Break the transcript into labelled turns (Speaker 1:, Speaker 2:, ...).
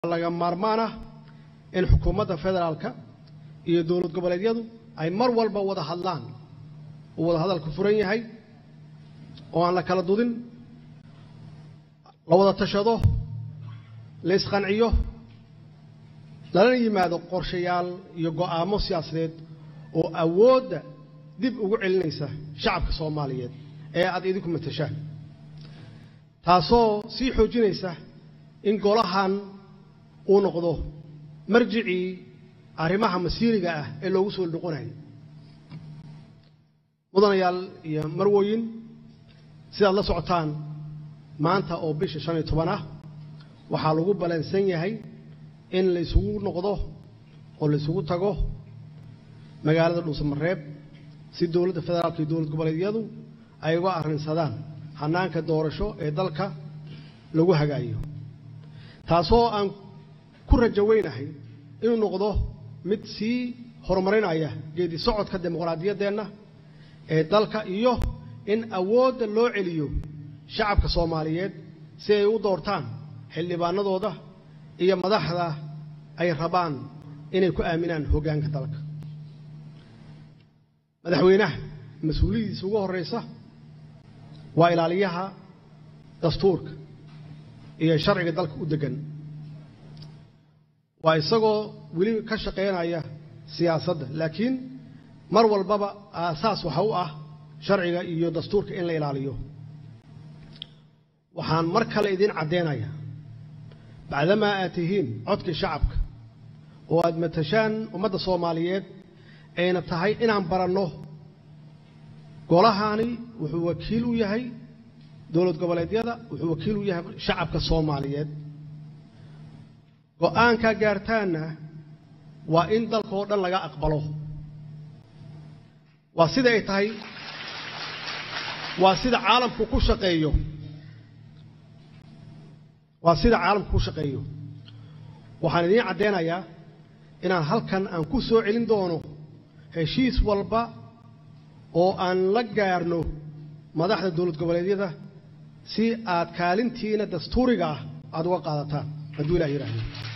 Speaker 1: laga maarmaan ah in xukuumadda federaalka iyo dowlad goboleedyadu ay mar walba wada hadlaan uu wada hadalku furan yahay oo aan la kala dudin la wada tashado la isqanciyo lala yimaado qorshayaal iyo go'aamo siyaasadeed oo awoodda dib ugu celinaysa shacabka soomaaliyeed ee aad idinku matashaan taasoo sii xoojinaysa in golahan uu noqdo marjicii arrimaha masiiriga ah ee loogu soo noqonayo mudanayaal iyo marwooyin sidaad la socotaan maanta oo bisha shan iyo toban ah waxaa lagu ballansan yahay in la isugu noqdo oo la isugu tago magaalada dhuusamareeb si dowladda federaalka iyo dowlad goboleedyadu ay uga arrinsadaan hanaanka doorasho ee dalka lagu hagaayo taasoo aan ku rajo weynahay inuu noqdo mid sii horumarinaya geedi socodka dimuqraadiyaddeenna ee dalka iyo in awoodda loo celiyo shacabka soomaaliyeed si ay u doortaan xildhibaanadooda iyo madaxda ay rabaan inay ku aaminaan hoggaanka dalka madaxweynaha mas-uuliyadiisa ugu horraysa waa ilaaliyaha dastuurka iyo sharciga dalka u deggan waa isagoo weli ka shaqaynaya siyaasadda laakiin mar walbaba aasaas waxa u ah sharciga iyo dastuurka in la ilaaliyo waxaan mar kale idiin caddaynayaa bacdamaa aad tihiin codkii shacabka oo aad matashaan ummadda soomaaliyeed ayna tahay inaan baranno golahani wuxuu wakiil u yahay dowlad goboleedyada wuxuu wakiil u yahay shacabka soomaaliyeed go'aankaa gaartaanna waa in dalka oo dhan laga aqbalo waa sida ay tahay waa sida caalamku ku shaqeeyo waa sida caalamku ku shaqeeyo waxaan idiin caddaynayaa inaan halkan aan ku soo celin doono heshiis walba oo aan la gaarno madaxda dowlad goboleedyada si aad kaalintiina dastuuriga ah aada uga qaadataan hadduu ilah yidhaahdo